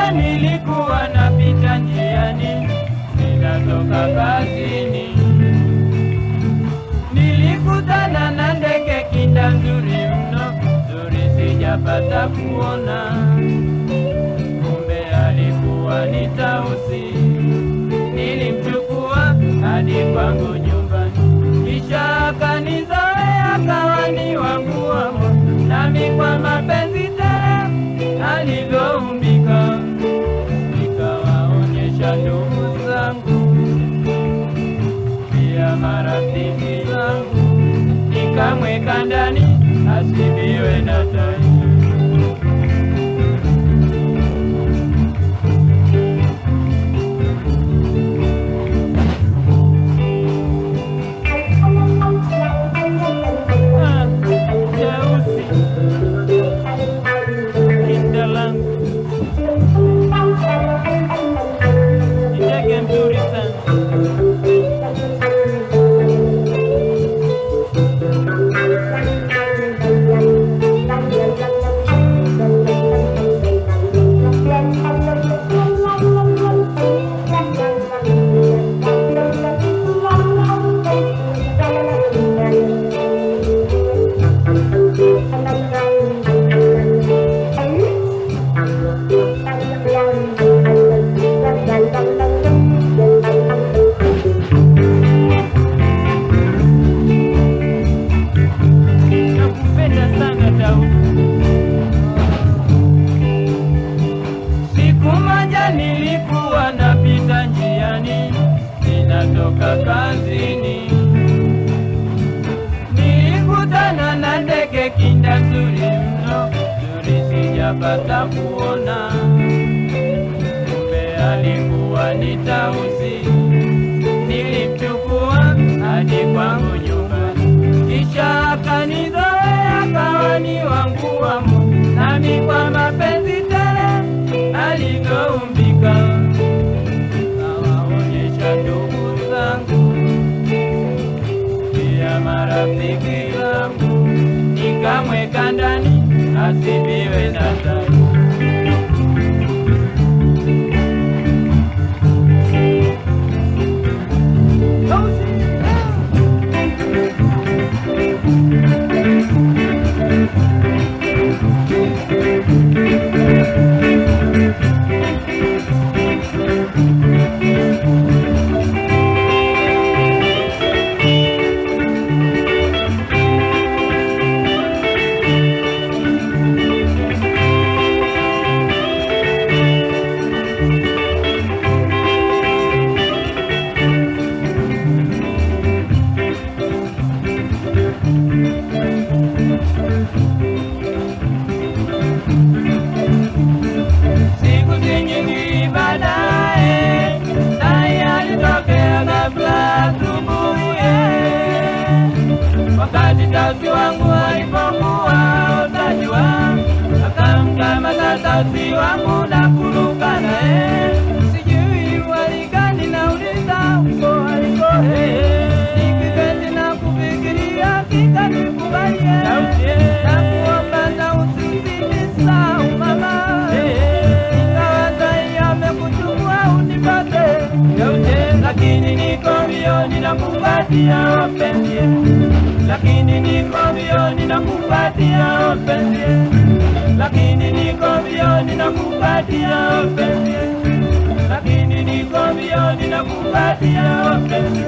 moja nilikuwa napita njiani, ninatoka kazini, nilikutana na ndege kinda nzuri mno, nzuri sijapata kuona, kumbe alikuwa ni tausi. Nilimchukua hadi kwangu nyumbani, kisha akanizoea akawa ni wangu wa moyo, nami kwa mapenzi tele alivyoumbika, nikawaonyesha ndugu zangu pia marafiki zangu, nikamweka ndani asibiwe na tai. Ah, Jeusi kinda langu ni ndege mzuri sana. Nakupenda sana Daudi. Siku moja nilikuwa napita njiani, ninatoka kazini, nilikutana na ndege kinda nzuri mno, nzuri sijapata kuona, kumbe alikuwa ni tausi. Nilimchukua hadi kwangu nyumbani, kisha akanizoea akawa ni wangu wa moyo, nami kwa mapenzi tele alivyoumbika, nawaonyesha ndugu zangu pia marafiki zangu, nikamweka ndani asibiwe na tai. Siku si nyingi baadaye, tai alitokea ghafla asubuhi. Wakati tausi wangu alipokuwa utajua, akamkamata tausi wangu na kuruka naye. Sijui waligani nauliza uko aliko nikipenzi na kufikiria kikanikubalie na kuomba na usinisahau mama ingawa sai amekuchukua unipate lakini niko mbioni na kupatia wapenzi lakini niko mbioni na kupatia wapenzi lakini niko mbioni na kupatia wapenzi lakini niko mbioni na kupatia wapenzi